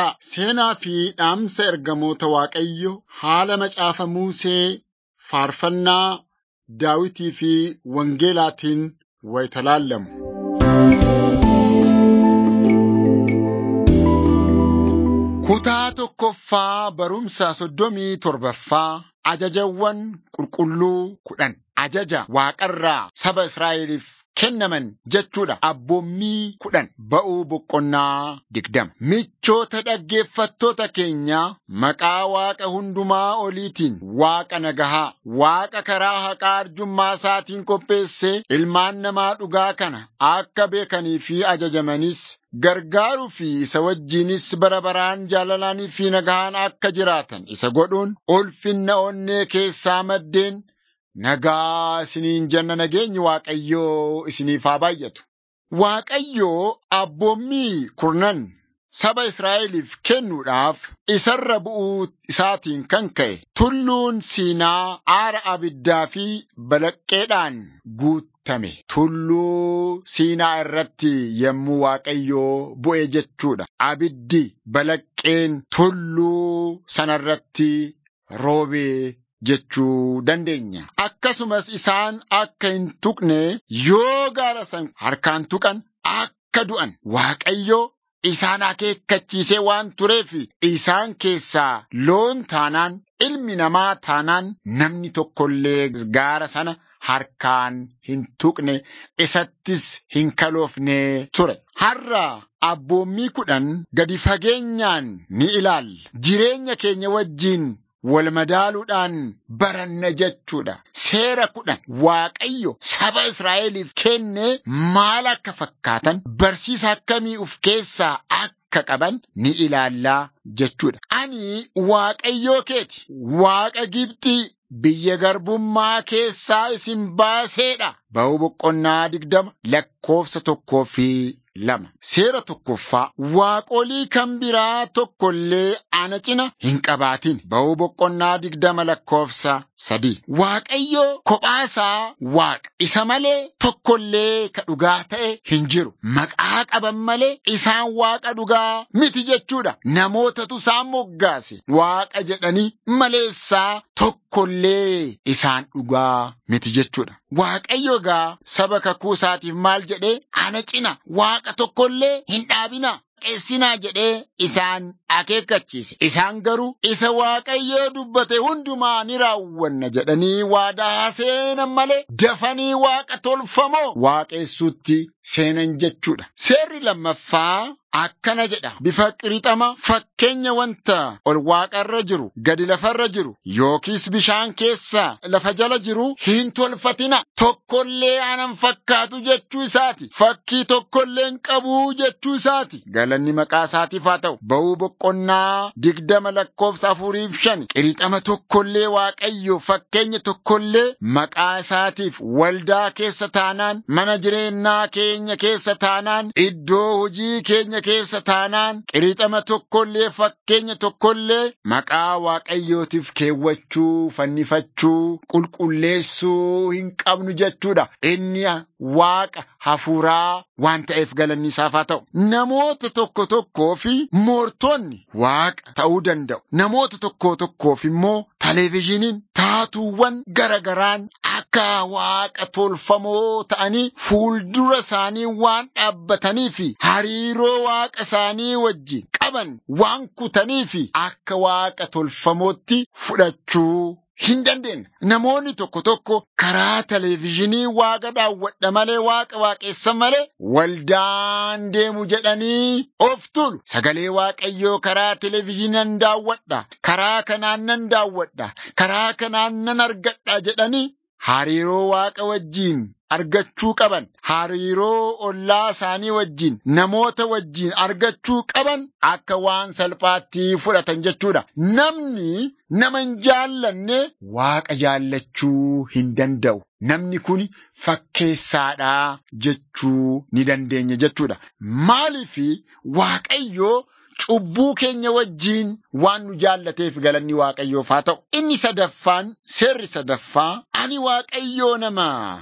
Egaa seenaa fi dhaamsa ergamoota Waaqayyo haala macaafa Musee faarfannaa Daawitii fi Wangeelaatiin wayita laallamu. Kutaa tokkoffaa barumsa soddomii torbaffaa ajajawwan qulqulluu kudhan ajaja waaqarraa saba Israa'eliif kennaman jechuudha. Abboommii kudhan ba'uu boqonnaa digdama. Michoota dhaggeeffattoota keenyaa maqaa Waaqa hundumaa oliitiin Waaqa nagahaa, Waaqa karaa haqaa arjummaa isaatiin qopheessee ilmaan namaa dhugaa kana akka beekanii fi ajajamanis gargaaruu fi isa wajjinis bara baraan jaalalaanii fi nagahaan akka jiraatan isa godhuun ulfinna onnee keessaa maddeen nagaa isiniin jenna nageenyi Waaqayyoo isiniif haa baay'atu. Waaqayyoo abboommii kurnan saba Israa'eliif kennuudhaaf isarra bu'uu isaatiin kan ka'e tulluun Siinaa aara abiddaa fi balaqqeedhaan guutame. Tulluu Siinaa irratti yommuu Waaqayyoo bu'e jechuudha. Abiddi balaqqeen tulluu sanarratti roobee jechuu dandeenya. Akkasumas isaan akka hin tuqne yoo gaara san harkaan tuqan akka du'an Waaqayyo isaan akeekkachiisee waan tureef isaan keessaa loon taanaan ilmi namaa taanaan namni tokkollee gaara sana harkaan hin tuqne isattis hin kaloofne ture. Har'a abboommii kudhan gadi fageenyaan ni ilaalla. Jireenya keenya wajjiin wal madaaluudhaan baranna jechuudha. Seera kudhan Waaqayyo saba Israa'eliif kenne maal akka fakkaatan barsiisa akkamii of keessaa akka qaban ni ilaallaa jechuudha. Ani Waaqayyoo keeti. Waaqa Gibxii biyya garbummaa keessaa isin baaseedha. Ba'uu boqonnaa digdama lakkoofsa tokkoo fi lama. Seera tokkoffaa waaqolii kan biraa tokkollee ana cina hin qabaatin. Ba'uu boqonnaa digdama lakkoofsa sadii. Waaqayyo kophaasaa waaqa. Isa malee tokkollee ka dhugaa ta'e hin jiru. Maqaa qaban malee isaan waaqa dhugaa miti jechuudha. Namootatu isaan moggaase. Waaqa jedhanii maleessaa tokkollee isaan dhugaa miti jechuudha. Waaqayyo gaa saba kakuu isaatiif maal jedhee ana cina waaqa tokkollee hin dhaabinaa. Qeessinaa jedhee isaan akeekkachiise. Isaan garuu isa Waaqayyoo dubbate hundumaa ni raawwanna jedhanii waadaa seenan malee dafanii waaqa tolfamoo waaqessuutti seenan jechuudha. Seerri lammaffaa akkana jedha. Bifa qirixama fakkeenya wanta ol waaqarra jiru gadi lafarra jiru yookiis bishaan keessa lafa jala jiru hin tolfatina. Tokkollee anan fakkaatu jechuu isaati. Fakkii tokkollee hin qabu jechuu isaati. Galanni maqaa isaatiif haa ta'u. Ba'uu boqonnaa digdama lakkoofsa afuriif shan qirixama tokkollee waaqayyo fakkeenya tokkollee maqaa isaatiif waldaa keessa taanaan mana jireenyaa keenya keessa taanaan iddoo hojii keenya keessa taanaan qirixama tokkollee fakkeenya tokkollee maqaa waaqayyootiif keewwachuu fannifachuu qulqulleessuu hin qabnu jechuudha. Inni waaqa hafuuraa waan ta'eef galanni isaaf haa ta'u. Namoota tokko tokkoo fi moortonni waaqa ta'uu danda'u. Namoota tokko tokkoof immoo televezyiiniin taatuuwwan garagaraan akka waaqa tolfamoo ta'anii fuuldura isaanii waan dhaabbatanii fi hariiroo waaqa isaanii wajjin qaban waan kutanii fi akka waaqa tolfamootti fudhachuu hin dandeenye. Namoonni tokko tokko karaa televezyiinii waaqa daawwadha malee waaqa waaqessan malee waldaan deemu jedhanii of tulu. Sagalee waaqayyoo karaa televezyiiniin daawwadha. Karaa kanaan nan daawwadha. Karaa kanaan nan argadha jedhanii hariiroo waaqa wajjiin argachuu qaban hariiroo ollaa isaanii wajjiin namoota wajjiin argachuu qaban akka waan salphaatti fudhatan jechuudha. Namni nama hin jaallanne waaqa jaallachuu hin danda'u. Namni kun fakkeessaadhaa jechuu ni dandeenya jechuudha. Maaliif waaqayyoo cubbuu keenya wajjiin waan nu jaallateef galanni waaqayyoof haa ta'u. Inni sadaffaan seerri sadaffaa ani waaqayyoo nama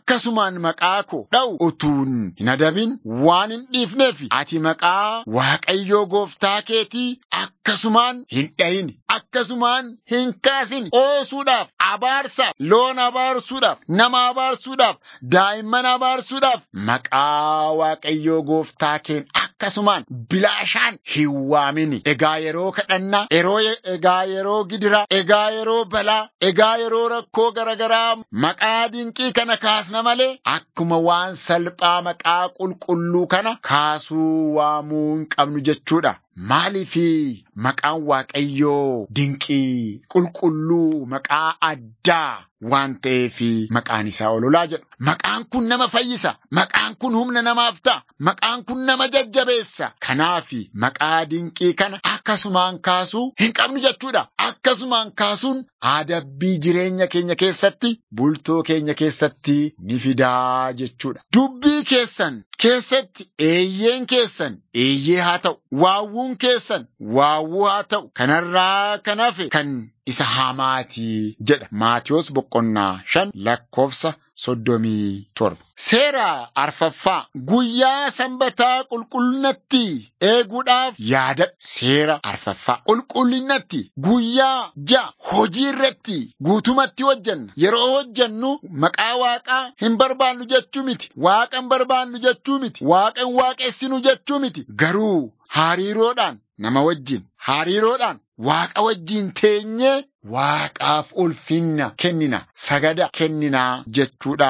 akkasumaan maqaa koo dha'u utuun hin adabin waan hin dhiifneef ati maqaa Waaqayyoo gooftaa keetii akkasumaan hin dhayin akkasumaan hin kaasin oosuudhaaf abaarsaaf loon abaarsuudhaaf nama abaarsuudhaaf daa'imman abaarsuudhaaf maqaa Waaqayyoo gooftaa keen akkasumaan bilaashaan hin waamini. Egaa yeroo kadhannaa, yeroo egaa yeroo gidiraa, egaa yeroo balaa, egaa yeroo rakkoo garaagaraa maqaa dinqii kana kaasna malee akkuma waan salphaa maqaa qulqulluu kana kaasuu waamuu hin qabnu jechuudha. Maaliifi maqaan Waaqayyoo dinqii qulqulluu maqaa addaa waan ta'eef maqaan isaa ololaa jedhu. Maqaan kun nama fayyisa. Maqaan kun humna namaaf ta'a. Maqaan kun nama jajjabeessa. Kanaaf maqaa dinqii kana akkasumaan kaasuu hin qabnu jechuudha. Akkasumaan kaasuun adabbii jireenya keenya keessatti bultoo keenya keessatti ni fidaa jechuudha. Dubbii keessan keessatti eeyyeen keessan eeyyee haa ta'u. Waawwuun keessan waawwuu haa ta'u. Kanarraa kan hafe kan isa hamaati jedha. Maatiyos boqonnaa shan lakkoofsa soddomii torba. Seera arfaffaa guyyaa sanbataa qulqullinatti eeguudhaaf yaadadha. Seera arfaffaa qulqullinatti guyyaa ja'a hojii irratti guutumatti hojjanna. Yeroo hojjannu maqaa waaqaa hin barbaannu jechuu miti. Waaqa hin barbaannu jechuu miti. Waaqa hin waaqessinu jechuu miti. Garuu hariiroodhaan nama wajjin hariiroodhaan waaqa wajjin teenyee waaqaaf ulfinna kennina sagada kennina jechuudha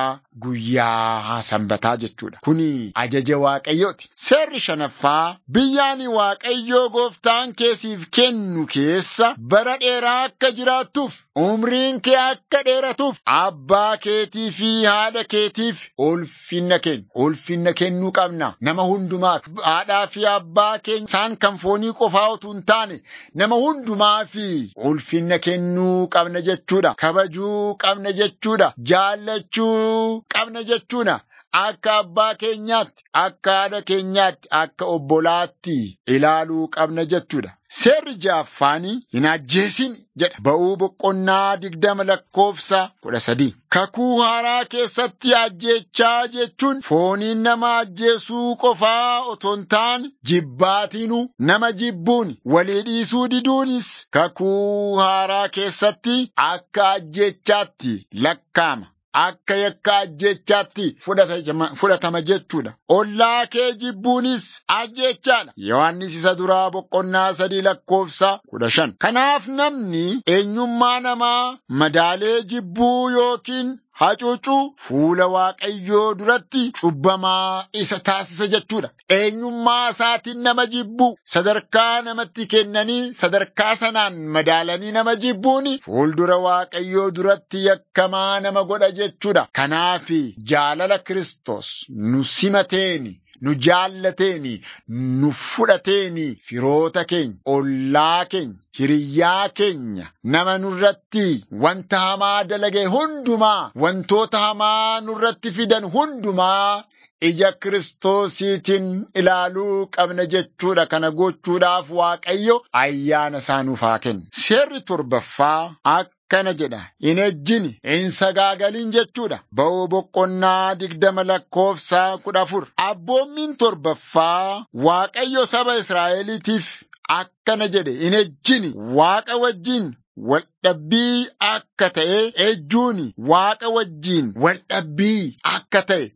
guyyaa sanbataa jechuudha kuni ajaja waaqayyooti seerri shanaffaa biyyaani waaqayyoo gooftaan keesiif kennu keessa bara dheeraa akka jiraattuuf umriin kee akka dheeratuuf abbaa keetii fi haadha keetiif ulfinna kennu ulfinna kennuu qabna nama hundumaaf haadhaa fi abbaa keenya isaan kan foonii qofaa utuu hin taane nama hundumaa fi ulfinna kennuu qabna jechuudha kabajuu qabna jechuudha jaallachuu qabna jechuudha akka abbaa keenyaatti akka haadha keenyaatti akka obbolaatti ilaaluu qabna jechuudha. Seerri ja'affaanii hin ajjeesin jedha. Ba'uu boqonnaa digdama lakkoofsa kudha sadii. Kakuu haaraa keessatti ajjeechaa jechuun fooniin nama ajjeesuu qofaa otoo hin taane jibbaatiinuu nama jibbuun walii dhiisuu diduunis kakuu haaraa keessatti akka ajjeechaatti lakkaama. Akka yakka ajjeechaatti fudhatama jechuudha. Ollaa kee jibbuunis ajjeechaadha. Yohaannis isa duraa boqonnaa sadii lakkoofsa kudha shan. Kanaaf namni eenyummaa namaa madaalee jibbuu yookiin hacuucuu fuula Waaqayyoo duratti cubbamaa isa taasisa jechuudha. Eenyummaa isaatiin nama jibbuu sadarkaa namatti kennanii sadarkaa sanaan madaalanii nama jibbuun fuuldura Waaqayyoo duratti yakkamaa nama godha jechuudha. Kanaaf jaalala Kiristoos nu simateeni. nu jaallateeni nu fudhateeni firoota keenya ollaa keenya hiriyyaa keenya nama nurratti wanta hamaa dalage hundumaa wantoota hamaa nurratti fidan hundumaa ija kiristoosiitiin ilaaluu qabna jechuudha kana gochuudhaaf waaqayyo ayyaana isaa nuuf haa kennu seerri torbaffaa akkana jedha hin ejjini hin sagaagalin jechuudha ba'uu boqonnaa digdama lakkoofsa kudha afur abboommiin torbaffaa waaqayyo saba israa'eliitiif akkana jedhe hin ejjini waaqa wajjin waldhabbii akka ta'e ejjuuni waaqa wajjiin waldhabbii akka ta'e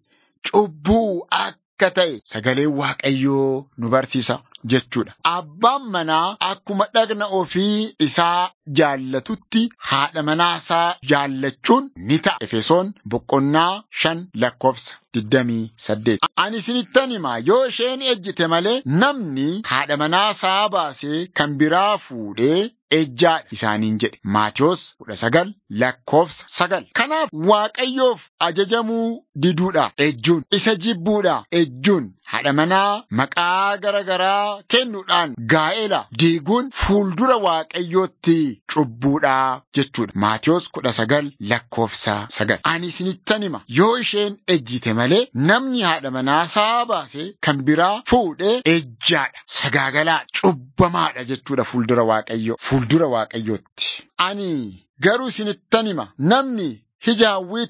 cubbuu akka ta'e sagaleen waaqayyoo nu barsiisa jechuudha. Abbaan manaa akkuma dhagna ofii isaa jaallatutti haadha manaa isaa jaallachuun ni ta'a. Efesoon boqonnaa shan lakkoofsa digdamii saddeet. Ani isinittan himaa yoo isheen ejjite malee namni haadha manaa isaa baasee kan biraa fuudhee ejjaadha isaaniin jedhe. Maatiyos kudha sagal lakkoofsa sagal. Kanaaf Waaqayyoof ajajamuu diduudha ejjuun isa jibbuudha ejjuun haadha manaa maqaa garagaraa kennuudhaan gaa'ela diiguun fuuldura Waaqayyootti cubbuudha jechuudha. Maatiyos kudha sagal lakkoofsa sagal. Ani isinittan hima yoo isheen ejjite malee namni haadha manaa isaa baasee kan biraa fuudhee ejjaadha sagaagalaa cubbamaadha jechuudha fuuldura Waaqayyoo fuuldura Waaqayyootti. Ani garuu isinittan hima namni hija hawwiitiin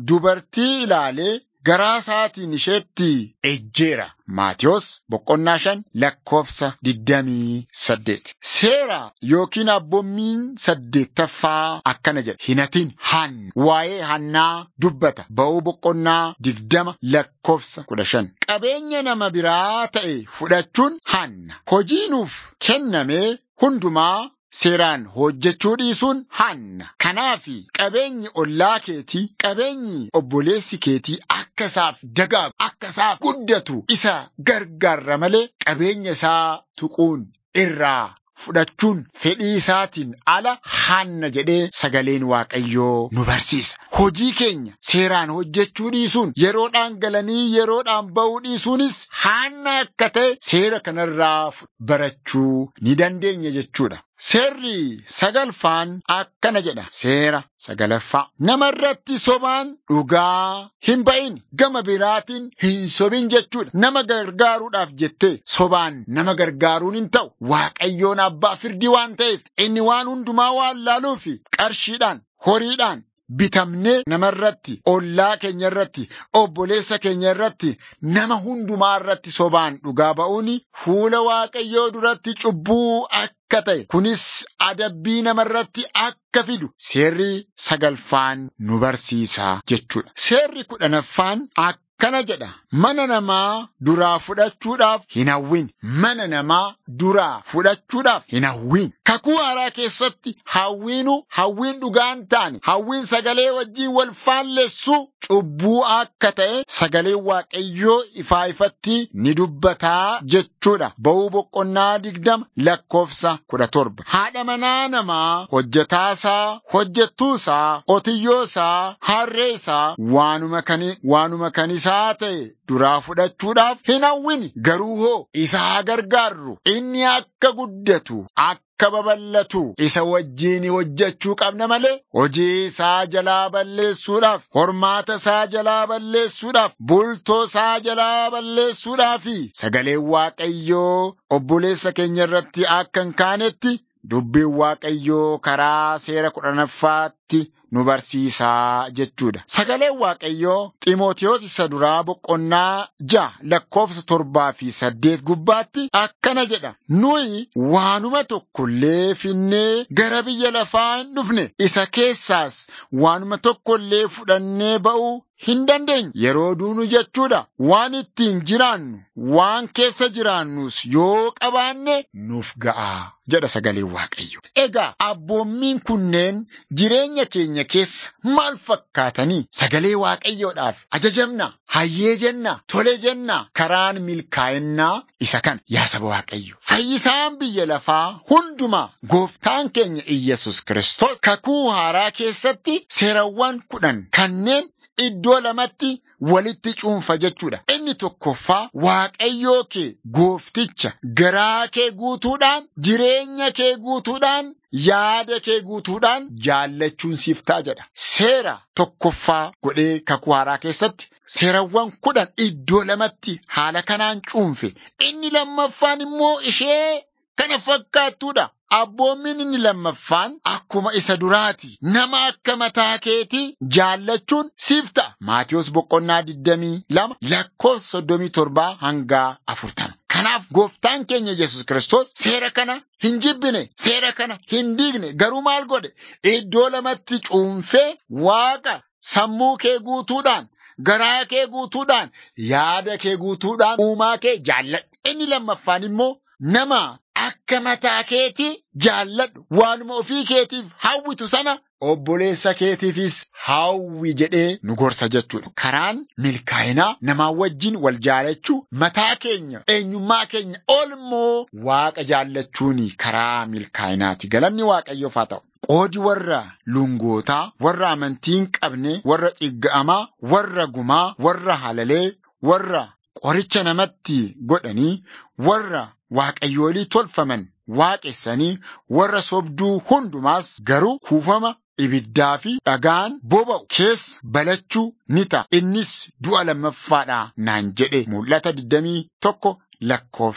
dubartii ilaalee garaa isaatiin isheetti ejjeera. Maatiyos boqonnaa shan lakkoofsa digdamii saddeet. Seera yookiin abboommiin saddeettaffaa akkana jedha. Hinatiin han waa'ee hannaa dubbata. Ba'uu boqonnaa digdama lakkoofsa kudha shan. Qabeenya nama biraa ta'e fudhachuun hanna. Hojii nuuf kenname hundumaa seeraan hojjechuu dhiisuun hanna. Kanaaf qabeenyi ollaa keetii, qabeenyi obboleessi keetii akka isaaf dagaagu, akka isaaf guddatu isa gargaarra malee qabeenya isaa tuquun irraa fudhachuun fedhii isaatiin ala hanna jedhee sagaleen Waaqayyoo nu barsiisa. Hojii keenya seeraan hojjechuu dhiisuun yeroodhaan galanii yeroodhaan ba'uu dhiisuunis hanna akka ta'e seera kanarraa barachuu ni dandeenya jechuudha. Seerri sagalfaan akkana jedha. Seera sagalaffaa. Nama irratti sobaan dhugaa hin ba'in gama biraatiin hin sobin jechuudha. Nama gargaaruudhaaf jettee sobaan nama gargaaruun hin ta'u. Waaqayyoon abbaa firdii waan ta'eef inni waan hundumaa waan laaluufi qarshiidhaan horiidhaan bitamnee namarratti ollaa keenya irratti obboleessa keenya irratti nama hundumaa irratti sobaan dhugaa ba'uun fuula waaqayyoo duratti cubbuu akka ta'e kunis adabbii namarratti akka fidu seerri sagalfaan nu barsiisa jechuudha. Seerri kudhanaffaan akkana jedha. Mana namaa duraa fudhachuudhaaf hin hawwin. Mana namaa duraa fudhachuudhaaf hin hawwin. Kakuu haaraa keessatti hawwiinu hawwiin dhugaan taane hawwiin sagalee wajjin wal faalleessu cubbuu akka ta'e sagalee waaqayyoo ifaa ifatti ni dubbataa jechuudha. Ba'uu boqonnaa digdama lakkoofsa kudha torba. Haadha manaa namaa hojjetaasaa, hojjettuusaa, qotiyyoosaa, harreesaa waanuma kan waanuma kan isaa ta'e duraa fudhachuudhaaf hin hawwin. Garuu hoo isa haa gargaarru inni akka guddatu akka babal'atu isa wajjiin hojjechuu qabna malee hojii isaa jalaa balleessuudhaaf hormaata isaa jalaa balleessuudhaaf bultoo isaa jalaa balleessuudhaaf sagaleen waaqayyoo obboleessa keenya irratti akka hin kaanetti dubbiin waaqayyoo karaa seera kudhanaffaatti nu barsiisaa jechuudha. Sagaleen Waaqayyoo Ximootiyoos isa duraa boqonnaa ja'a lakkoofsa torbaa fi saddeet gubbaatti akkana jedha. Nuyi waanuma tokkollee finnee gara biyya lafaa hin dhufne isa keessaas waanuma tokkollee fudhannee ba'uu hin dandeenye. Yeroo duunu jechuudha. Waan ittiin jiraannu, waan keessa jiraannus yoo qabaanne nuuf ga'a jedha sagaleen Waaqayyo. Egaa abboommiin kunneen jireenya keenya keessa maal fakkaatanii sagalee waaqayyoodhaaf ajajamna hayyee jenna tole jenna karaan milkaa'innaa isa kana yaa saba waaqayyo fayyisaan biyya lafaa hundumaa gooftaan keenya Iyyasuus Kiristoos kakuu haaraa keessatti seerawwan kudhan kanneen iddoo lamatti walitti cuunfa jechuudha. Inni tokkoffaa waaqayyoo kee goofticha garaa kee guutuudhaan jireenya kee guutuudhaan yaada kee guutuudhaan jaallachuun siif ta'a jedha. Seera tokkoffaa godhee kakuu haaraa keessatti seerawwan kudhan iddoo lamatti haala kanaan cuunfe. Inni lammaffaan immoo ishee kana fakkaattuudha. Abboommiin inni lammaffaan akkuma isa duraati. Nama akka mataa keetii jaallachuun siif ta'a. Maatiyos boqonnaa digdamii lama lakkoofsa soddomii torbaa hanga afurtama. Kanaaf gooftaan keenya Yesus Kiristoos seera kana hin jibbine, seera kana hin diigne, garuu maal godhe? Iddoo lamatti cuunfee waaqa sammuu kee guutuudhaan, garaa kee guutuudhaan, yaada kee guutuudhaan, uumaa kee jaalladhu. Inni lammaffaan immoo nama akka mataa keetii jaalladhu waanuma ofii keetiif hawwitu sana obboleessa keetiifis hawwi jedhee nu gorsa jechuudha. Karaan milkaa'inaa namaa wajjin wal jaalachuu mataa keenya eenyummaa keenya olmoo waaqa jaallachuun karaa milkaa'inaati. Galanni waaqayyoof haa ta'u. Qoodi warra lungootaa, warra amantii hin qabne, warra dhigga'amaa, warra gumaa, warra halalee, warra qoricha namatti godhanii, warra waaqayyoolii tolfaman waaqessanii warra sobduu hundumaas garuu kuufama ibiddaa fi dhagaan boba'u keessa balachuu ni ta'a. Innis du'a lammaffaadha naan jedhe mul'ata 21 lakkoofsa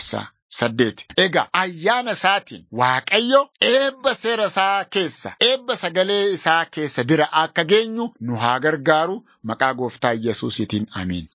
saddeeti. Egaa ayyaana isaatiin Waaqayyo eebba seera isaa keessa, eebba sagalee isaa keessa bira akka geenyu nu haa gargaaru maqaa gooftaa Yesuusiitiin amiin.